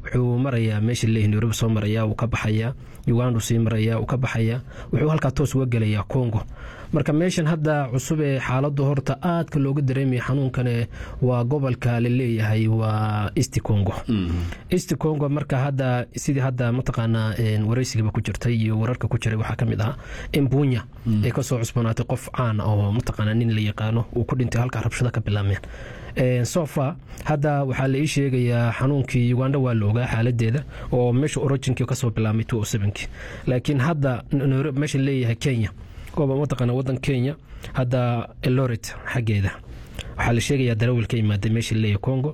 wuxuu marayaa meesha leeyahay nairobi soo maraya wuu ka baxaya uganda sii maraya wuu ka baxaya wuxuu halkaa toos uga gelayaa congo marka meeshan hadda cusub ee xaaladu horta aadka looga dareemaya xanuunkane waa gobolka laleeyahay waa east congo east congo marka hadda sidii hadda mataqaanaa wareysigaba ku jirtay iyo wararka ku jiray waxaa kamid ahaa in buunya ay kasoo cusbanaatay qof caan oo mataqaanaa nin la yaqaano uu ku dhintay halkaa rabshada ka bilaabmeen sofa hadda waxaa la ii sheegayaa xanuunkii uganda waa la ogaa xaaladeeda oo meesha originkii kasoo bilaabmay ki laakiin hadda meesha leeyahay kenya gooba mataqaana wadan kenya hadda eloret xaggeeda waxaa la sheegayaa darawal ka imaaday meesha leeyahay congo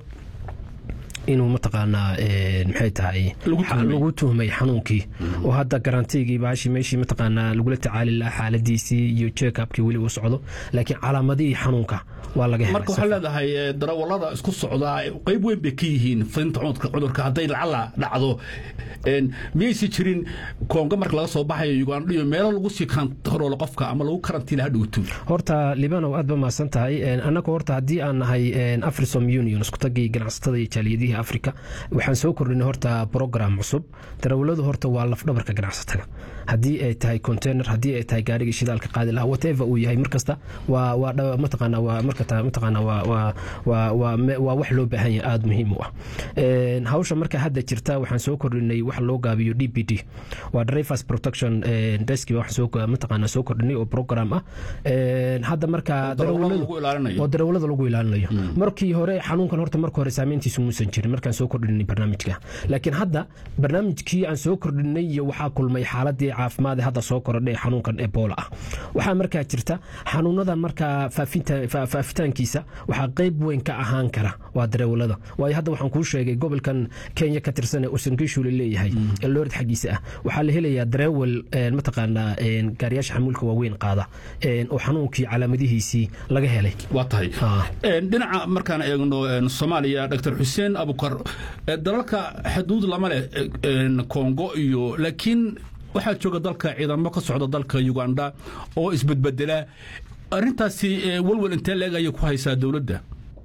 inuu mataqaanaa maxay tahay lagu tuhmay xanuunkii oo hadda garantigii baashi meeshii mataqaanaa lagula tacaali lahaa xaaladiisii iyo checkupkii weli uu socdo laakiin calaamadihii xanuunka waa laga marka waxaa leedahay darawalada isku socdaa qayb weyn bay ka yihiin fidinta cudurka hadday lacala dhacdo miyaysi jirin koonga marka laga soo baxayo uganda iyo meelo lagu sii kantaroolo qofka ama lagu karantiila ha dhowto horta libanow aad ba mahadsan tahay annaga horta haddii aan nahay afrisom union iskutagii ganacsatada iyo jaaliyadihii africa waxaan soo kordhinay horta program cusub darawaladu horta waa lafdhabarka ganacsatada haddii ay tahay container haddii ay tahay gaarigii shidaalka qaadi lahaa whatever uu yahay markasta waa waa mataqaana waa marka mataqaana waa waa waa waa waa wax loo baahan yahay aada muhiim u ah hawsha marka hadda jirta waxaan soo kordhinay wax loo gaabiyo d p d waa drivers protection desk waxaan soo mataqaana soo kordhinay oo program ah hadda marka darawalada darawalada lagu ilaalinayo markii hore xanuunkan horta marka hore saameyntiisu muusan jirin markaan soo kordhinay barnaamijka laakiin hadda barnaamijkii aan soo kordhinay iyo waxaa kulmay xaaladii caafimaad hadda soo korodhay xanuunkan ebola ah waxaa markaa jirta xanuunada markaa faafitaankiisa waxaa qayb weyn ka ahaan kara waa darawalada waayo hadda waxaan kuu sheegay gobolkan kenya ka tirsan ee usangishu la leeyahay ee loorid xaggiisa ah waxaa la helayaa darawal mataqaanaa gaariyaasha xamuulka waaweyn qaada oo xanuunkii calaamadihiisii laga helay waa tahay dhinaca markaan eegno soomaaliya dr xuseen abukar dalalka xuduud lama leh kongo iyo laakiin waxaa jooga dalka ciidamo ka socda dalka uganda oo isbedbedela arintaasi walwal intee leeg ayay ku haysaa dowladda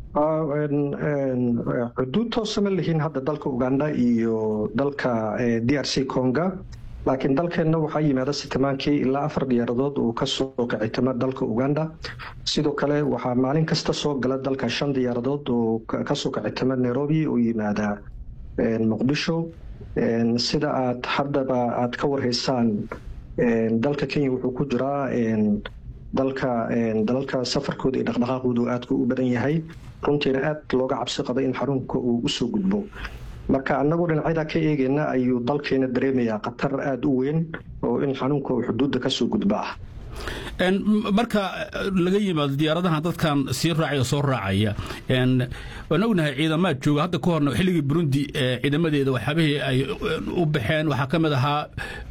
xuduud toosa ma lihiin hadda dalka uganda iyo dalka d r c conga laakiin dalkeenna waxaa yimaada sitimaankii ilaa afar diyaaradood uu kasoo kicitama dalka uganda sidoo kale waxaa maalin kasta soo gala dalka shan diyaaradood oo kasoo kicitama nairobi oo yimaada muqdisho sida aad haddaba aad ka warhaysaan dalka kenya wuxuu ku jiraa dalka dalalka safarkooda iyo dhaqdhaqaaqoodu aadka u badan yahay runtiina aad looga cabsi qabay in xarunka uu usoo gudbo marka annagoo dhinacyada ka eegeyna ayuu dalkeena dareemayaa khatar aada u weyn oo in xanuunka uu xuduudda kasoo gudba ah marka laga yimaado diyaaradaha dadkan sii raacaya soo raacaya waan ognahay ciidamaad jooga hadda ka horna xilligii burundi ciidamadeeda waxyaabihii ay u baxeen waxaa ka mid ahaa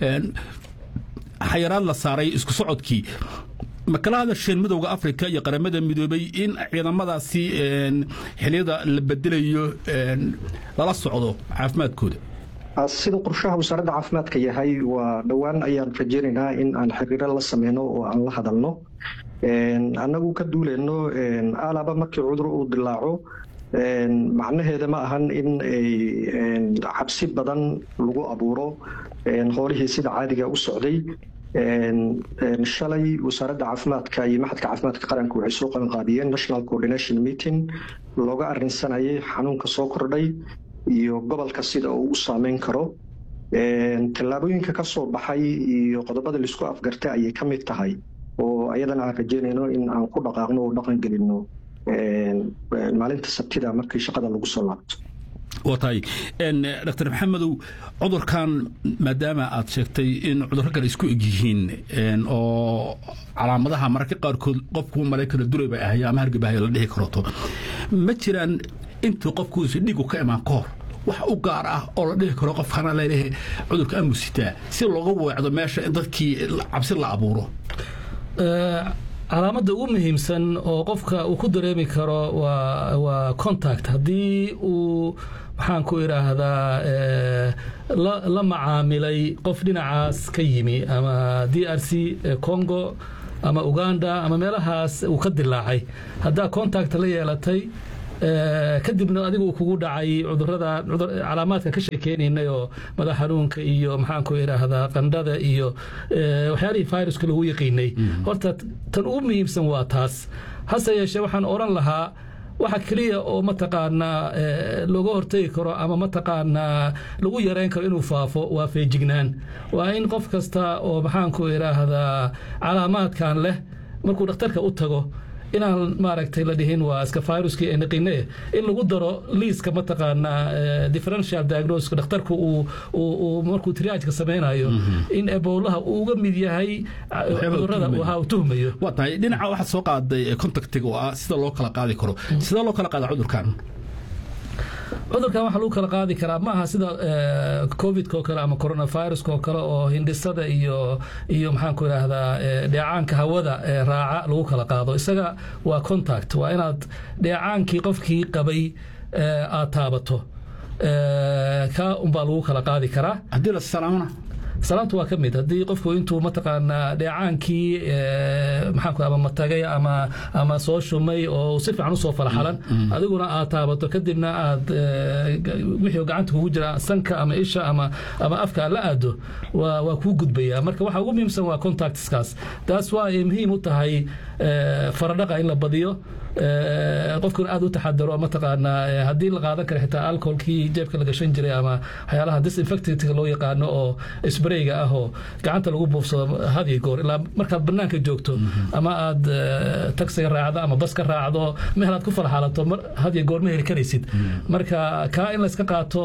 xayaraad la saaray isku socodkii ma kala hadasheen midowda africa iyo qaramada midoobay in ciidamadaasi xiliyada la bedelayo lala socdo caafimaadkooda sida qorshaha wasaaradda caafimaadka yahay waa dhowaan ayaan rajeynaynaa in aan xiriiro la sameyno oo aan la hadalno annagu ka duuleyno alaba markii cudur uu dilaaco macnaheeda ma ahan in cabsi badan lagu abuuro hoolihii sida caadiga u socday shalay wasaaradda caafimaadka iyo maxadka caafimaadka qaranka waxay soo qabanqaabiyeen national coordination meeting looga arinsanayay xanuunka soo kordhay iyo gobolka sida uu u saameyn karo tallaabooyinka ka soo baxay iyo qodobada laisku afgartay ayay ka mid tahay oo ayadana aan rajeynayno in aan ku dhaqaaqno oo dhaqan gelino maalinta sabtida markii shaqada lagu soo laabto waa tahay dr maxamedow cudurkan maadaama aad sheegtay in cudurro kale isku eg yihiin oo calaamadaha mararka qaarkood qofku maraykana duray bay ahay ama hargabahaya la dhihi karoto ma jiraan intuu qofkuusi dhiigu ka imaan ka hor wax u gaar ah oo la dhihi karo qofkana laleeyahay cudurka amusitaa si looga weecdo meesha in dadkii cabsi la abuuro calaamadda ugu muhiimsan oo qofka uu ku dareemi karo waa contact haddii uu maxaan ku idhaahdaa la macaamilay qof dhinacaas ka yimi ama d r c congo ama uganda ama meelahaas uu ka dilaacay haddaa contact la yeelatay kadibna adigu kugu dhacay cudurada calaamaadka ka sheekeynaynay oo madax xanuunka iyo maxaanku idhaahdaa qandhada iyo waxyaalihii viruska lagu yaqiinay horta tan ugu muhiimsan waa taas hase yeeshee waxaan odhan lahaa waxa keliya oo mataqaanaa looga hortegi karo ama mataqaanaa lagu yareyn karo inuu faafo waa feejignaan waa in qof kasta oo maxaanku idhaahdaa calaamaadkan leh markuu dhakhtarka u tago inaan maaragtay la dhihin waa iska viruskii ee naqine in lagu daro liiska mataqaanaa differential diagnosis dhakhtarku uu markuu triageka samaynayo in eboolaha uu uga mid yahay cudurada waha uu tuhmayo waa tahay dhinaca waxaad soo qaaday contactiga oo ah sida loo kala qaadi karo sidee loo kala qaada cudurkan cudurkan waxaa lagu kala qaadi karaa ma aha sida covidka oo kale ama coronaviruska oo kale oo hindhisada iyo iyo maxaanku idhaahdaa dheecaanka hawada raaca lagu kala qaado isaga waa contact waa inaad dheecaankii qofkii qabay aad taabato ka unbaa lagu kala qaadi karaa haddii la salaamana salaamtu waa ka mid haddii qofku intuu mataqaanaa dheecaankii maxaanku ama matagay ama ama soo shumay oo si fiican usoo falaxalan adiguna aad taabato kadibna aad wixii gacanta kugu jira sanka ama isha ama ama afka aad la aado waa waa kuu gudbaya marka waxa ugu muhiimsan waa contactskaas taas waa ay muhiim u tahay faradhaqa in la badiyo qofkuna aad u taxadaro mataqaanaa haddii la qaadan kara xitaa alcoholkii jeebka la gashan jiray ama waxyaalaha disinfectantka loo yaqaano oo sprayga ah oo gacanta lagu buufsado had iyo goor ilaa markaad banaanka joogto ama aad taksiga raacdo ama bas ka raacdo meel aad ku falxaalato had iyo goor ma heli karaysid marka kaa in layska qaato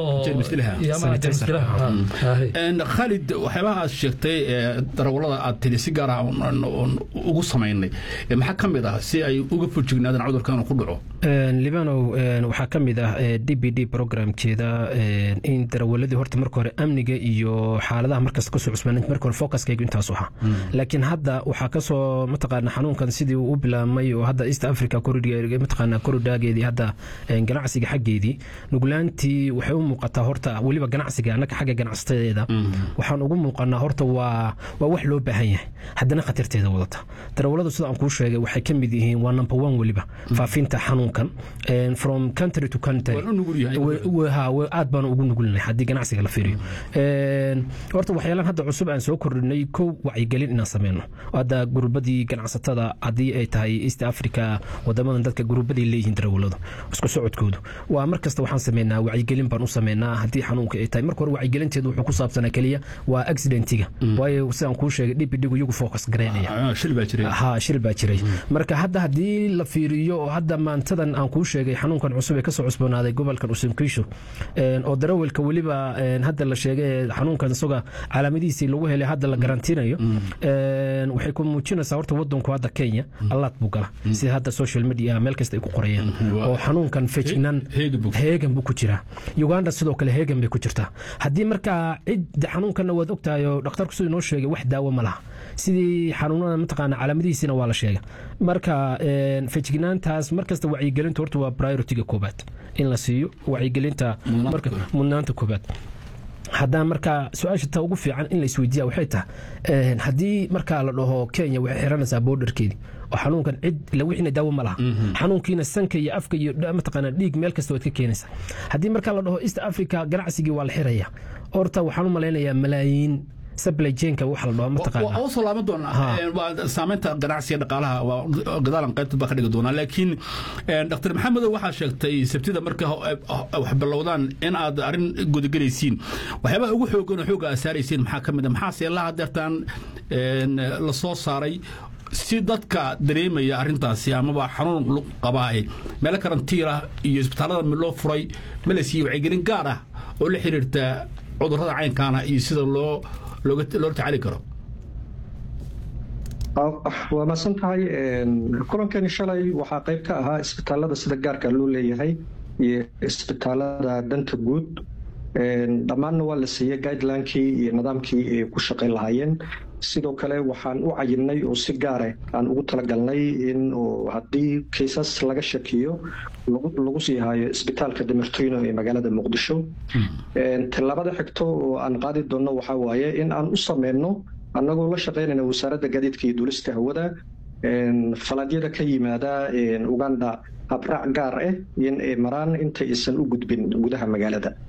khalid waxyaabaha aad sheegtay darawalada aad tiri si gaar ah ugu samaynay maxaa ka mid ah si ay uga furjignaadaan cudurkan ku dhaco libanow waxaa ka mid ah d b d programkeeda in darawaladii horta marka hore amniga iyo xaaladaha markasta kasoo cusbaan marka hore focuskaygu intaasu ahaa laakiin hadda waxaa kasoo mataqaana xanuunkan sidii uu u bilaabmay oo hadda east africa mataqaana korodhaageedii hadda ganacsiga xaggeedii nuglaantii waxay u muuqataa horta weliba ganacsiga annaka xagga ganacsateeda waxaan ugu muuqanaa horta waa waa wax loo baahan yahay haddana khatarteeda wadata darawaladu sida aan kuu sheegay waxay ka mid yihiin waa number one weliba faafinta xanuunkan from country to country aad baanu ugu nugulnahay haddii ganacsiga la fiiriyo horta waxyaalaan hadda cusub aan soo kordhinay kow wacyigelin inaan sameyno hadda gurubadii ganacsatada haddii ay tahay east africa wadamadan dadka gurubaday leeyihiin darawaladu isku socodkoodu waa mar kasta waxaan sameynaa wacyigelin baan u sameynaa haddii xanuunka ay tahay marka hore wacyigelinteedu wuxuu ku saabsanaa keliya waa accidentiga waayo sidaan kuu sheegay dhibidhigu iyagu focus gareynaya ha shil baa jiray marka hadda haddii la fiiriyo oo hadda maantadan aan kuu sheegay xanuunkan cusub ee kasoo cusboonaaday gobolkan usankiisho oo darawalka weliba hadda la sheegay xanuunkan isaga calaamadihiisii lagu helay hadda la garantiinayo waxay ku muujinaysaa horta wadanku hadda kenya allaad buu gala sida hadda social media meel kasta ay ku qorayeen oo xanuunkan fejignaan heegan buu ku jiraa uganda sidoo kale heegan bay ku jirtaa haddii markaa cid xanuunkanna waad ogtahay oo dhakhtarku siduu inoo sheegay wax daawo ma laha sidii xanuunada mataqaana calaamadihiisina waa la sheega marka fejignaantaas markasta wacyigelinta horta waa prioritiga koobaad in la siiyo wacyigelinta mudnaanta koobaad haddaan markaa su-aasha ta ugu fiican in la isweydiiya waxay tahay haddii markaa la dhaho kenya waxay xiranaysaa boodarkeedii oo xanuunkan cid lawixiina daawo ma laha xanuunkiina sanka iyo afka iyo mataqaana dhiig meel kasta waad ka keenaysaa haddii markaa la dhaho east africa ganacsigii waa la xiraya horta waxaan u malaynayaa malaayiin supply chainka waxa la dhaho mataqaana waa soo laaban doonaa waa saameynta ganacsiga dhaqaalaha waa gadaalan qaybta baa ka dhigi doonaa laakiin dr maxamedow waxaa sheegtay sabtida marka wax bilowdaan in aad arrin gudagelaysiin waxyaabaha ugu xoogan oo xooga aad saaraysiin maxaa ka mid a maxaase la hadeertaan la soo saaray si dadka dareemaya arintaasi amaba xanuun qabaa meelo karantiila iyo isbitaallada loo furay ma la siiyey wacyigelin gaar ah oo la xiriirta cudurrada caynkaana iyo sida loo loola tacaali karo waa maadsan tahay kulankani shalay waxaa qayb ka ahaa isbitaalada sida gaarka loo leeyahay iyo isbitaalada danta guud dhammaanna waa la siiyey guidelinekii iyo nidaamkii ay ku shaqayn lahaayeen sidoo kale waxaan u cayinay oo si gaare aan ugu talagalnay in haddii kaysas laga shakiyo lagu sii haayo isbitaalka damirtoyno ee magaalada muqdisho tallaabada xigto oo aan qaadi doonno waxaa waaye in aan u sameyno annagoo la shaqaynayna wasaaradda gaadiidka iyo duulista hawada falaadyada ka yimaada uganda habraac gaar ah in ay maraan inta aysan u gudbin gudaha magaalada